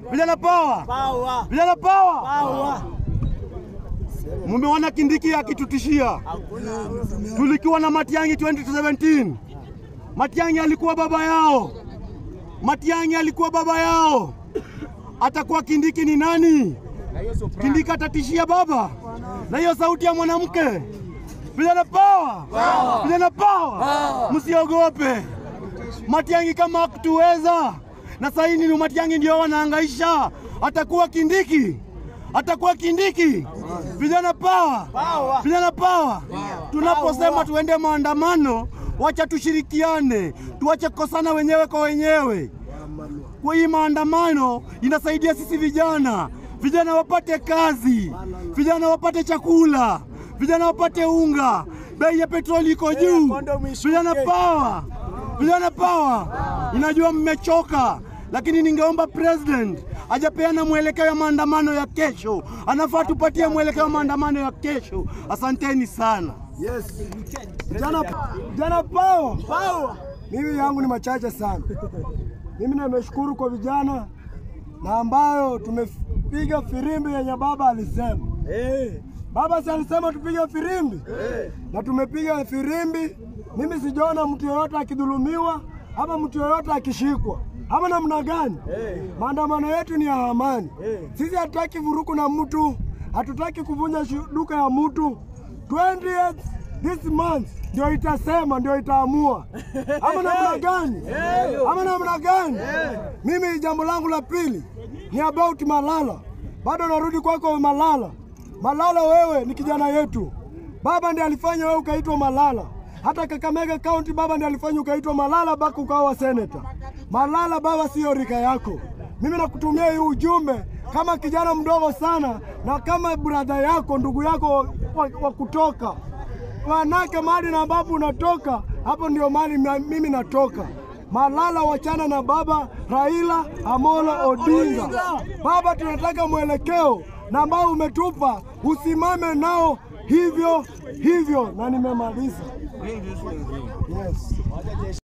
Vijana power, Power. vijana power. Power. Mumeona Kindiki akitutishia. Tulikuwa na Matiang'i 2017. Matiang'i alikuwa baba yao, Matiang'i alikuwa baba yao. Atakuwa Kindiki ni nani? Kindiki atatishia baba na hiyo sauti ya mwanamke. Vijana power, vijana power, msiogope. Matiang'i kama hakutuweza na sasa hivi ni Matiang'i ndio wanahangaisha, atakuwa Kindiki, atakuwa Kindiki. Vijana power, Power. vijana power. Tunaposema tuende maandamano, wacha tushirikiane, tuache kukosana wenyewe kwa wenyewe. Kwa hii maandamano inasaidia sisi vijana, vijana wapate kazi, vijana wapate chakula, vijana wapate unga, bei ya petroli iko juu. condom ishuke. Vijana power, vijana power. Inajua mmechoka, lakini ningeomba president ajapeana mwelekeo ya maandamano ya kesho. Anafaa tupatie mwelekeo wa maandamano ya kesho. Asanteni sana. Yes. Jana, jana pao Power. mimi yangu ni machache sana. Mimi nimeshukuru kwa vijana na ambayo tumepiga firimbi yenye baba alisema. Eh. Baba si alisema tupige firimbi na tumepiga firimbi. Mimi sijaona mtu yoyote akidhulumiwa ama mtu yoyote akishikwa ama namna gani. Maandamano yetu ni ya amani. Sisi hatutaki vuruku na mtu, hatutaki kuvunja shu- duka ya mtu. 20th this month ndio itasema, ndio itaamua ama namna gani, ama namna gani. Mimi jambo langu la pili ni about Malala. Bado narudi kwako Malala. Malala, wewe ni kijana yetu. Baba ndiye alifanya wewe ukaitwa Malala. Hata Kakamega County baba ndiye alifanya ukaitwa Malala mpaka ukawa seneta. Malala baba, siyo rika yako. Mimi nakutumia hii ujumbe kama kijana mdogo sana na kama brother yako, ndugu yako wa, wa kutoka manake mahali na ambapo unatoka hapo ndio mahali ma- mimi natoka. Malala, wachana na baba Raila Amolo Odinga. Baba, tunataka mwelekeo na ambao umetupa, usimame nao hivyo hivyo, na nimemaliza. Yes.